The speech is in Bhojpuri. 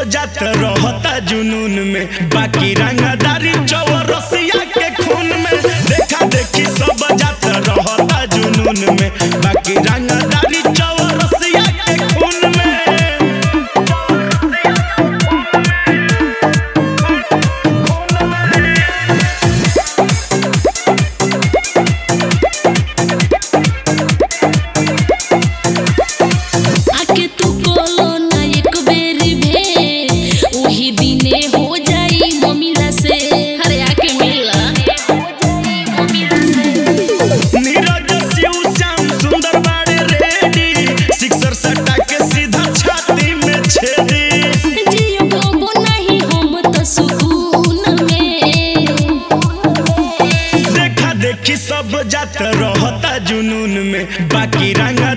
जात रहता जुनून में बाकी रंगदारी चौरसिया के खून में देखा देखी सब जात रहता जुनून में बाकी रंगदारी चौरसिया के खून में आके तू बोलो ना एक बेरी भे वही दिने हो जाई मम्मीला से अरे आके मिला नीरज शिव श्याम सुंदर बाड़े रेडी सिक्सर सट्टा के सीधा छाती में छेदी जियो कबो नहीं हम तो सुकून में देखा देखी सब जात रहता जुनून में बाकी रंगा